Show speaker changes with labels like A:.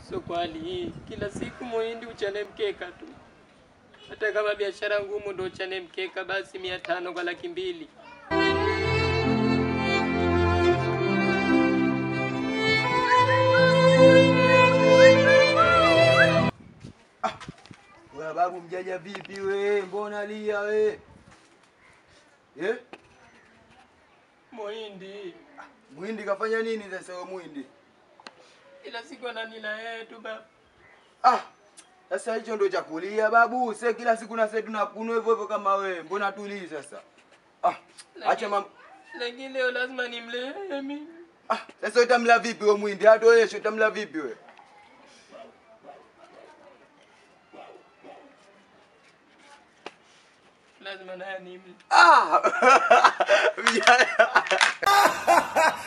A: Sio kwa hali hii, kila siku muhindi uchane mkeka tu. Hata kama biashara ngumu ndo uchane mkeka, basi mia tano kwa laki mbili.
B: Wewe babu mjaja vipi we? Mbona lia we? Eh?
A: Muhindi
B: Muhindi kafanya nini sasa wewe muhindi?
A: kila siku ananila yeye tu baba.
B: Ah, sasa hicho ndo cha kulia babu. Sasa kila siku na sasa tunakunwa hivyo hivyo kama wewe. Mbona tulii sasa? Ah, acha mam
A: Lakini leo lazima nimlee mimi.
B: Ah, sasa utamla vipi wewe muhindi? Hata wewe sio utamla vipi wewe?
A: Lazima naye nimle.
B: Ah! Vijana.